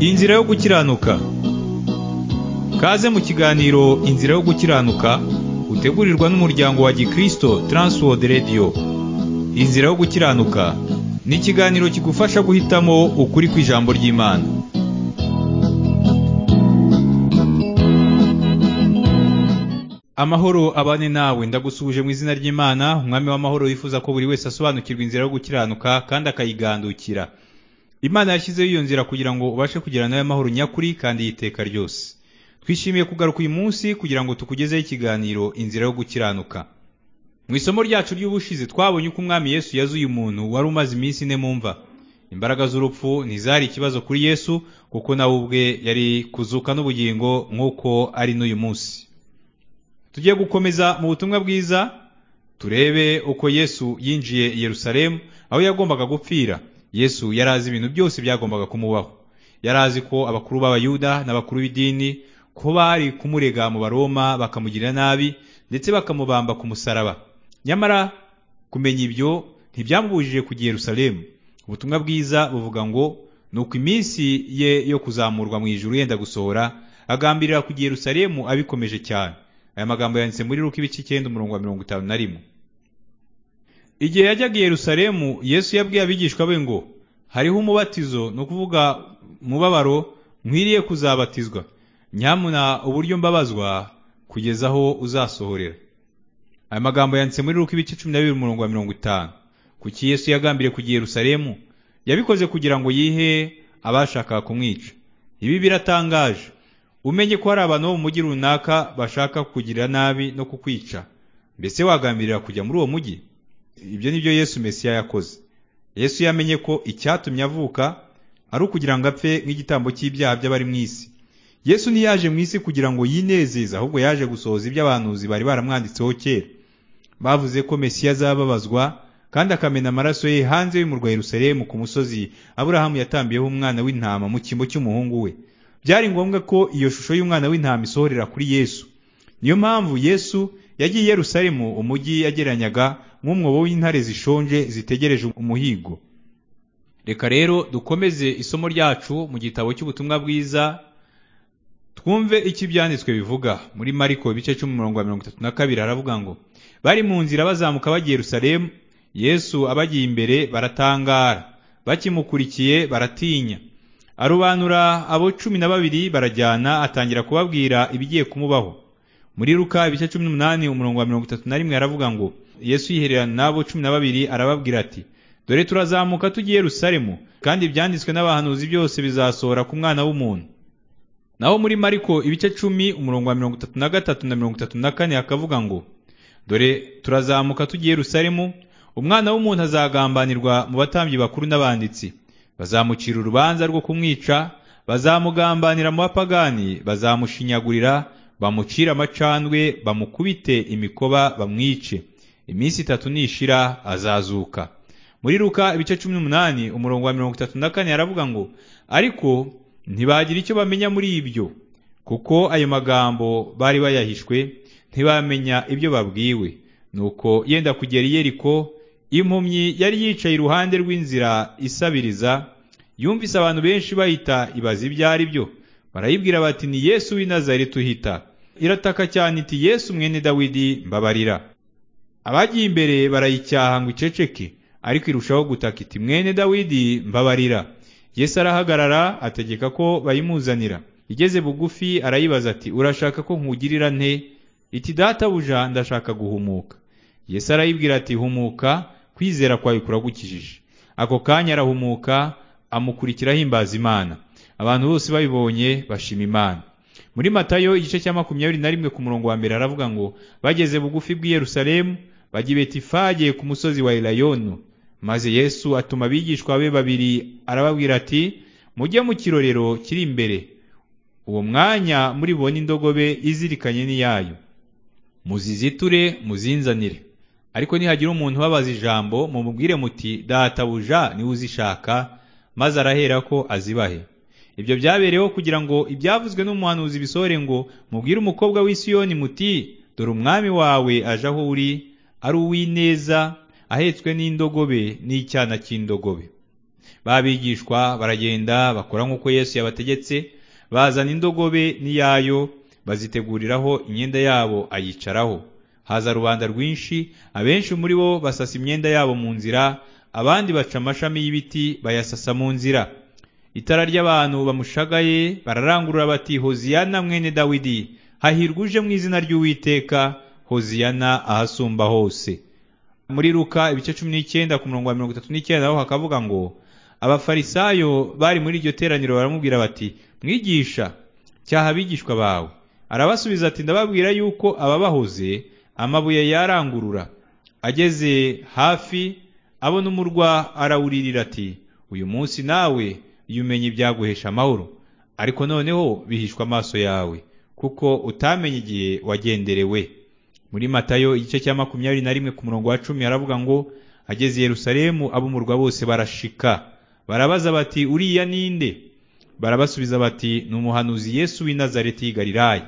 Inzira yo gukiranuka Kaze mu kiganiro Inzira yo gukiranuka utegurirwa n'umuryango wa Gikristo Transworld Radio Inzira yo gukiranuka ni ikiganiro kigufasha guhitamo ukuri kw'ijambo ry'Imana Amahoro abane nawe ndagusubije mu izina ry'Imana umwami w'amahoro yifuza ko buri wese asobanukirwa inzira yo gukiranuka kandi akayigandukira Imana yashyizeho iyo nzira kugira ngo ubashe kugera nawe amahoro nyakuri kandi y'iteka ryose twishimiye kugaruka uyu munsi kugira ngo tukugezeho ikiganiro inzira yo gukiranuka mu isomo ryacu ry'ubushize twabonye uko umwami yesu yazuye umuntu wari umaze iminsi ine mu mva imbaraga z'urupfu ntizari ikibazo kuri yesu kuko nawe ubwe yari kuzuka n'ubugingo nk'uko ari n'uyu munsi tugiye gukomeza mu butumwa bwiza turebe uko yesu yinjiye i yerusalemu aho yagombaga gupfira yesu yari azi ibintu byose byagombaga kumubaho yari azi ko abakuru b'abayuda n'abakuru b'idini ko bari kumurega mu baroma bakamugirira nabi ndetse bakamubamba ku musaraba nyamara kumenya ibyo ntibyamubujije kujya i Yerusalemu ubutumwa bwiza buvuga ngo ni uko iminsi ye yo kuzamurwa mu ijuru yenda gusohora agambirira kujya i Yerusalemu abikomeje cyane aya magambo yanditse muri Luka ibice icyenda umurongo wa mirongo itanu na rimwe igihe yajyaga i Yerusalemu Yesu yabwiye abigishwa be ngo hariho umubatizo ni ukuvuga umubabaro nkwiriye kuzabatizwa nyamuna uburyo mbabazwa kugeza aho uzasohorera aya magambo yanditse muri ruko ibice cumi na bibiri umurongo wa mirongo itanu kuki yesu yagambiriye kujya yerusalemu yabikoze kugira ngo yihe abashakaga kumwica ibi biratangaje umenye ko hari abantu bo mu mujyi runaka bashaka kukugirira nabi no kukwica mbese wagambirira kujya muri uwo mujyi ibyo ni byo yesu mesiya yakoze yesu yamenye ko icyatumye avuka ari ukugira ngo apfe nk'igitambo cy'ibyaha by'abari mu isi yesu ntiyaje mu isi kugira ngo yinezeze ahubwo yaje gusohoza ibyo abahanuzi bari baramwanditseho kera bavuze ko mesiya azababazwa kandi akamena amaraso ye hanze y'umurwa Yerusalemu ku musozi aburahamu yatambiyeho umwana w'intama mu cyimbo cy'umuhungu we byari ngombwa ko iyo shusho y'umwana w'intama isohorera kuri yesu niyo mpamvu yesu yagiye i Yerusalemu umujyi yageranyaga nk'umwobo w'intare zishonje zitegereje umuhigo reka rero dukomeze isomo ryacu mu gitabo cy'ubutumwa bwiza twumve icyo ibyanditswe bivuga muri mariko ibice cumi umurongo wa mirongo itatu na kabiri haravuga ngo bari mu nzira bazamuka bagiye yerusalemu yesu abagiye imbere baratangara bakimukurikiye baratinya arobanura abo cumi na babiri barajyana atangira kubabwira ibigiye kumubaho muri ruka ibice cumi n'umunani umurongo wa mirongo itatu na rimwe haravuga ngo yesu yihererana n'abo cumi na babiri arababwira ati dore turazamuka tugiye yerusalemu kandi ibyanditswe n'abahanuzi byose bizasohora ku mwana w'umuntu naho muri mariko ibice cumi umurongo wa mirongo itatu na gatatu na mirongo itatu na kane hakavuga ngo dore turazamuka tugiye Yerusalemu umwana w'umuntu azagambanirwa mu batambyi bakuru n'abanditsi bazamucira urubanza rwo kumwica bazamugambanira mu bapagani bazamushinyagurira bamucire amacandwe bamukubite imikoba bamwice iminsi itatu nishira azazuka muri ruka ibice cumi n'umunani umurongo wa mirongo itatu na kane haravuga ngo ariko ntibagira icyo bamenya muri ibyo kuko ayo magambo bari bayahishwe ntibamenya ibyo babwiwe nuko yenda kugera i Yeriko impumyi yari yicaye iruhande rw'inzira isabiriza yumvise abantu benshi bayita ibaza ibyo ari byo barayibwira bati ni Yesu w'i Nazareti tuhita irataka cyane iti Yesu mwene Dawidi mbabarira abagiye imbere barayicyaha ngo iceceke ariko irushaho gutaka iti mwene Dawidi mbabarira Yesu arahagarara ategeka ko bayimuzanira igeze bugufi arayibaza ati urashaka ko nkugirira nte iti databuja ndashaka guhumuka Yesu arayibwira ati humuka kwizera kwawe kuragukijije ako kanya arahumuka amukurikira ahimbaza imana abantu bose babibonye bashima imana muri matayo igice cya makumyabiri na rimwe ku murongo wa mbere aravuga ngo bageze bugufi bw'i Yerusalemu bajya i Betifage ku musozi wa Elayono maze yesu atuma abigishwa be babiri arababwira ati mujye mu kirorero kiri imbere uwo mwanya muri bone indogobe izirikanye n'iyayo muziziture muzinzanire ariko nihagira umuntu ubabaza ijambo mumubwire muti databuja niwe uzishaka maze arahera ko azibahe ibyo byabereyeho kugira ngo ibyavuzwe n'umuhanuzi bisohore ngo mubwire umukobwa w'i Siyoni muti dore umwami wawe aje aho uri ari uw'ineza ahetswe n'indogobe n'icyana cy'indogobe babigishwa baragenda bakora nk'uko yesu yabategetse bazana indogobe n'iyayo baziteguriraho imyenda yabo ayicaraho haza rubanda rwinshi abenshi muri bo basasa imyenda yabo mu nzira abandi baca amashami y'ibiti bayasasa mu nzira itara ry'abantu bamushagaye bararangurura bati hoziyana mwene dawidi hahirwa uje mu izina ry'uwiteka hoziyana ahasumba hose muri ruka ibice cumi n'icyenda ku murongo wa mirongo itatu n'icyenda naho hakavuga ngo abafarisayo bari muri iryo teraniro baramubwira bati mwigisha cyaha abigishwa bawe arabasubiza ati ndababwira yuko ababahoze amabuye yarangurura ageze hafi abona umurwa arawuririra ati uyu munsi nawe iyo umenye ibyaguhesha amahoro ariko noneho bihishwa amaso yawe kuko utamenye igihe wagenderewe muri matayo igice cya makumyabiri na rimwe ku murongo wa cumi haravuga ngo ageze i yerusalemu ab'umurwa bose barashika barabaza bati uriya ninde barabasubiza bati ni umuhanuzi yesu w'i nazareti y'i galilaya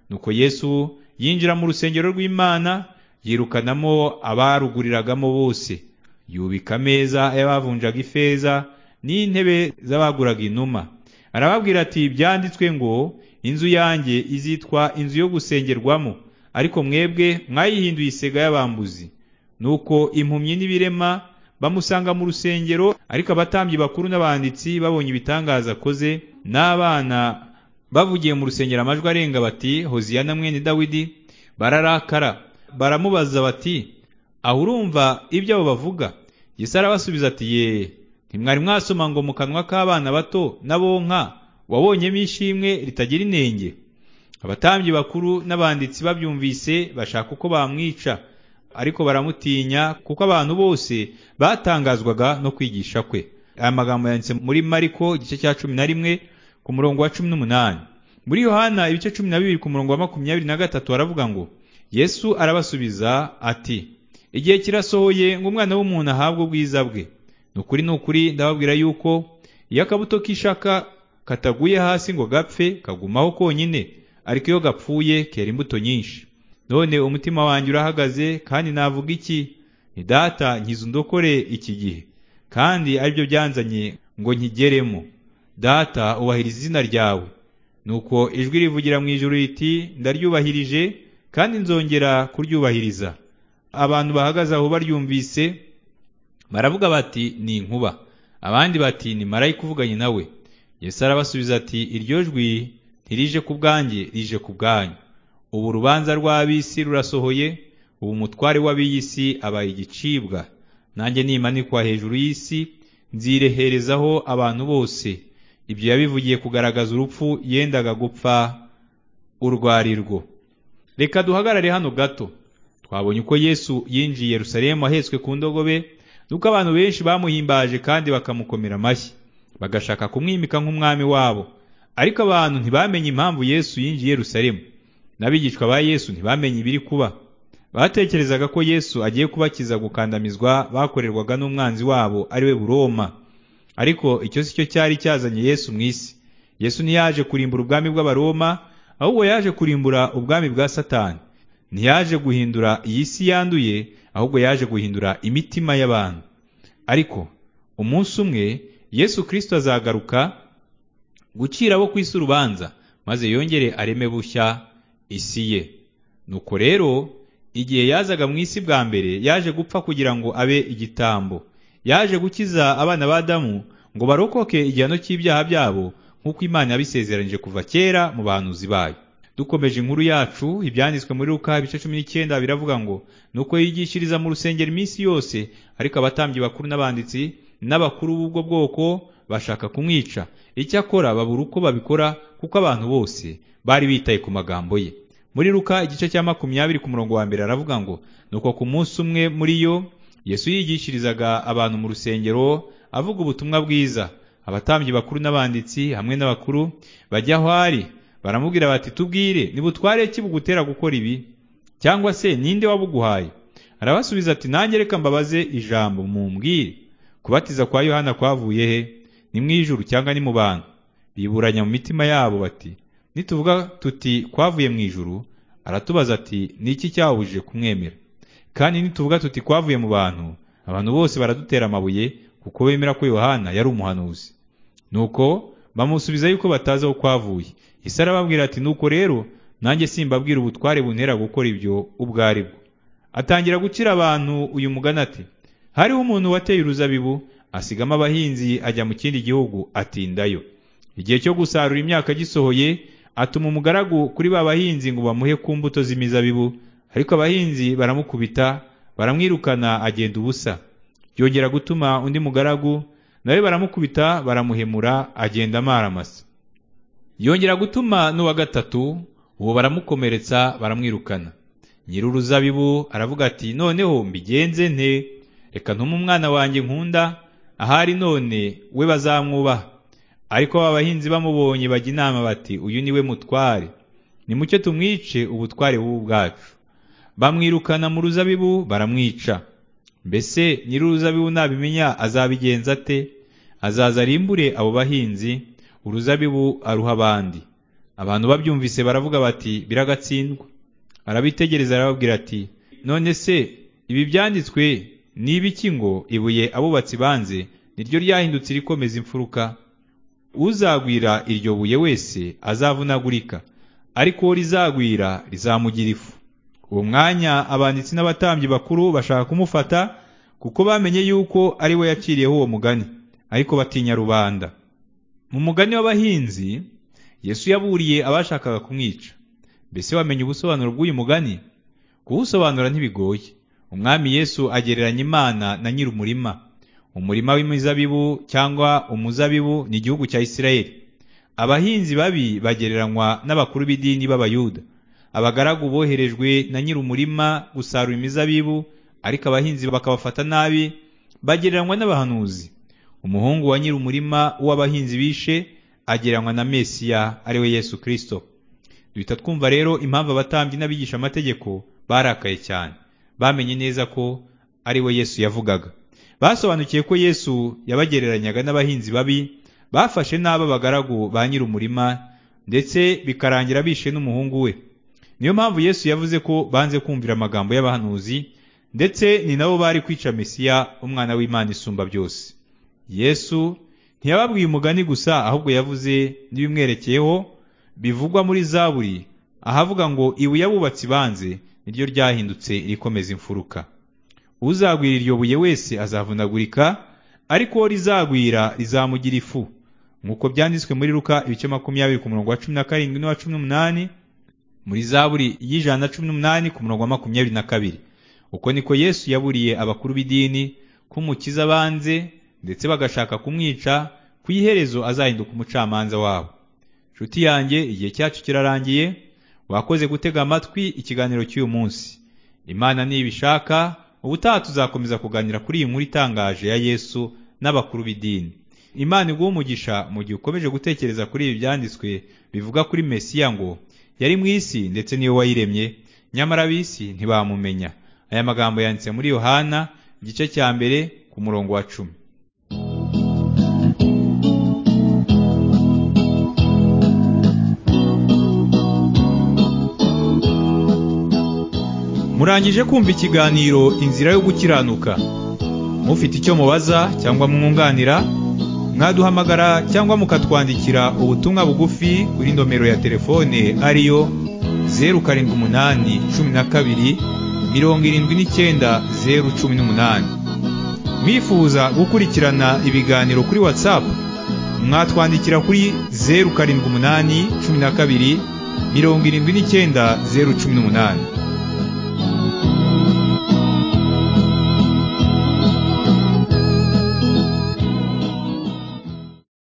nuko yesu yinjira mu rusengero rw'imana yirukanamo abaruguriragamo bose yubika ameza y'abavunjaga ifeza n'intebe z'abaguraga inuma arababwira ati byanditswe ngo inzu yanjye izitwa inzu yo gusengerwamo ariko mwebwe mwayihinduye isega y'abambuzi nuko impumyi n'ibirema bamusanga mu rusengero ariko abatambyi bakuru n'abanditsi babonye ibitangaza akoze n'abana bavugiye mu rusengero amajwi arenga bati hoziyana mwene dawidi bararakara baramubaza bati aho urumva ibyo abo bavuga Yesu arabasubiza ati yee ntimwari mwasoma ngo mu kanwa k'abana bato n'abonka wabonyemo ishimwe ritagira inenge abatambyi bakuru n'abanditsi babyumvise bashaka uko bamwica ariko baramutinya kuko abantu bose batangazwaga no kwigisha kwe aya magambo yanditse muri mariko igice cya cumi na rimwe ku murongo wa cumi n'umunani muri yohana ibice cumi na bibiri ku murongo wa makumyabiri na gatatu haravuga ngo yesu arabasubiza ati igihe kirasohoye ngo umwana w'umuntu ahabwe ubwiza bwe ni ukuri ni ukuri ndababwira yuko iyo akabuto k'ishaka kataguye hasi ngo gapfe kagumaho konyine ariko iyo gapfuye kera imbuto nyinshi none umutima wanjye urahagaze kandi navuga iki ni data nkiza undokore iki gihe kandi aribyo byanzanye ngo nkigeremo data ubahiriza izina ryawe nuko ijwi rivugira mu ijoro riti ndaryubahirije kandi nzongera kuryubahiriza abantu bahagaze aho baryumvise baravuga bati ni inkuba abandi bati ni marayika uvuganye nawe Yesu arabasubiza ati iryo jwi ntirije ku bwanjye rije ku bwanyu ubu urubanza rw'ab'isi rurasohoye ubu umutware w'ab'iy'isi abaye igicibwa nanjye nimanikwa hejuru y'isi nzireherezaho abantu bose ibyo yabivugiye kugaragaza urupfu yendaga gupfa urwarirwo reka duhagarare hano gato twabonye uko yesu yinjiye Yerusalemu ahetswe ku ndogobe nuko abantu benshi bamuhimbaje kandi bakamukomera amashyi bagashaka kumwimika nk'umwami wabo ariko abantu ntibamenye impamvu yesu yinjiye Yerusalemu n'abigishwa ba yesu ntibamenye ibiri kuba batekerezaga ko yesu agiye kubakiza gukandamizwa bakorerwaga n'umwanzi wabo ari we buroma ariko icyo si cyo cyari cyazanye yesu mu isi yesu ntiyaje kurimbura ubwami bw'abaroma ahubwo yaje kurimbura ubwami bwa satani ntiyaje guhindura iyi si yanduye ahubwo yaje guhindura imitima y'abantu ariko umunsi umwe yesu kirisito azagaruka gucira abo ku isi urubanza maze yongere areme bushya isi ye nuko rero igihe yazaga mu isi bwa mbere yaje gupfa kugira ngo abe igitambo yaje gukiza abana ba adamu ngo barokoke igihano cy'ibyaha byabo nk'uko imana yabisezeranyije kuva kera mu bahanuzi bayo dukomeje inkuru yacu ibyanditswe muri ruka ibice cumi n'icyenda biravuga ngo nuko yigishiriza mu rusengero iminsi yose ariko abatambyi bakuru n'abanditsi n'abakuru b'ubwo bwoko bashaka kumwica icyakora babura uko babikora kuko abantu bose bari bitaye ku magambo ye muri ruka igice cya makumyabiri ku murongo wa mbere aravuga ngo nuko ku munsi umwe muri yo yesu yigishirizaga abantu mu rusengero avuga ubutumwa bwiza abatambyi bakuru n'abanditsi hamwe n'abakuru bajya aho ari baramubwira bati tubwire ntibutware ki bugutera gukora ibi cyangwa se ninde wabuguhaye arabasubiza ati nanjye reka mbabaze ijambo mumbwire kubatiza kwa yohana kwavuye he ni mu ijuru cyangwa ni mu bantu biburanya mu mitima yabo bati nituvuga tuti kwavuye mu ijuru aratubaza ati ni iki cyabujije kumwemera kandi nituvuga tuti kwavuye mu bantu abantu bose baradutera amabuye kuko bemera ko Yohana yari umuhanuzi nuko bamusubiza yuko batazi aho kwavuye ese arababwira ati nuko rero nanjye simbabwira ubutware buntera gukora ibyo ubwo ari bwo atangira gukira abantu uyu mugani ati hariho umuntu wateye uruzabibu asigamo abahinzi ajya mu kindi gihugu atindayo igihe cyo gusarura imyaka gisohoye atuma umugaragu kuri ba bahinzi ngo bamuhe ku mbuto z'imizabibu ariko abahinzi baramukubita baramwirukana agenda ubusa yongera gutuma undi mugaragu nawe baramukubita baramuhemura agenda amaramasa yongera gutuma n'uwa gatatu uwo baramukomeretsa baramwirukana nyir'uruzabibu aravuga ati noneho mbigenze nte reka ntume umwana wanjye nkunda ahari none we bazamwubaha ariko aba bahinzi bamubonye bajya inama bati uyu ni we mutware nimucyo tumwice ubutware bubu bwacu bamwirukana mu ruzabibu baramwica mbese nyir'uruzabibu nabimenya azabigenza ate azaza arimbure abo bahinzi uruzabibu aruha abandi abantu babyumvise baravuga bati biragatsindwa arabitegereza arababwira ati none se ibi byanditswe ni ibiki ngo ibuye abubatsi banze niryo ryahindutse irikomeza imfuruka uzagwira iryo buye wese azavunagurika ariko uwo rizagwira rizamugira ifu uwo mwanya abanditsi n'abatambyi bakuru bashaka kumufata kuko bamenye yuko ari we yaciriyeho uwo mugani ariko batinya rubanda mu mugani w'abahinzi yesu yaburiye abashakaga kumwica mbese wamenye ubusobanuro bw'uyu mugani kuwusobanura ntibigoye umwami yesu agereranya imana na nyir'umurima umurima w'imizabibu cyangwa umuzabibu ni igihugu cya isirayeli abahinzi babi bagereranywa n'abakuru b'idini b'abayuda abagaragu boherejwe na nyir'umurima gusarura imizabibu ariko abahinzi bakabafata nabi bagereranywa n'abahanuzi umuhungu wa nyir'umurima w'abahinzi bishe agereranywa na mesiya ari we yesu kirisito duhita twumva rero impamvu abatambyi n'abigisha amategeko barakaye cyane bamenye neza ko ari we yesu yavugaga basobanukiye ko yesu yabagereranyaga n'abahinzi babi bafashe n'aba bagaragu ba nyir'umurima ndetse bikarangira bishe n'umuhungu we niyo mpamvu yesu yavuze ko banze kumvira amagambo y'abahanuzi ndetse ni nabo bari kwica mesiya umwana w'imana isumba byose yesu ntiyababwiye umugani gusa ahubwo yavuze n'ibimwerekeyeho bivugwa muri zaburi ahavuga ngo ibuye abubatsi banze niryo ryahindutse irikomeza imfuruka uzagwira iryo buye wese azavunagurika ariko uwo rizagwira rizamugira ifu nk'uko byanditswe muri ruka ibice makumyabiri ku murongo wa cumi na karindwi n'uwa cumi n'umunani muri zaburi y'ijana na cumi n'umunani ku murongo wa makumyabiri na kabiri uko niko yesu yaburiye abakuru b'idini kumukiza banze ndetse bagashaka kumwica ku iherezo azahinduka umucamanza wabo nshuti yanjye igihe cyacu kirarangiye wakoze gutega amatwi ikiganiro cy'uyu munsi imana nibishaka ubutaha tuzakomeza kuganira kuri iyi nkuru itangaje ya yesu n'abakuru b'idini imana iguha umugisha mu gihe ukomeje gutekereza kuri ibi byanditswe bivuga kuri mesiya ngo yari mu isi ndetse niwe wayiremye nyamara ab'isi ntibamumenya aya magambo yanditse muri yohana igice cya mbere ku murongo wa cumi murangije kumva ikiganiro inzira yo gukiranuka mufite icyo mubaza cyangwa mwunganira mwaduhamagara cyangwa mukatwandikira ubutumwa bugufi kuri nomero ya telefone ariyo zeru karindwi umunani cumi na kabiri mirongo irindwi n'icyenda zeru cumi n'umunani mwifuza gukurikirana ibiganiro kuri watsapu mwatwandikira kuri zeru karindwi umunani cumi na kabiri mirongo irindwi n'icyenda zeru cumi n'umunani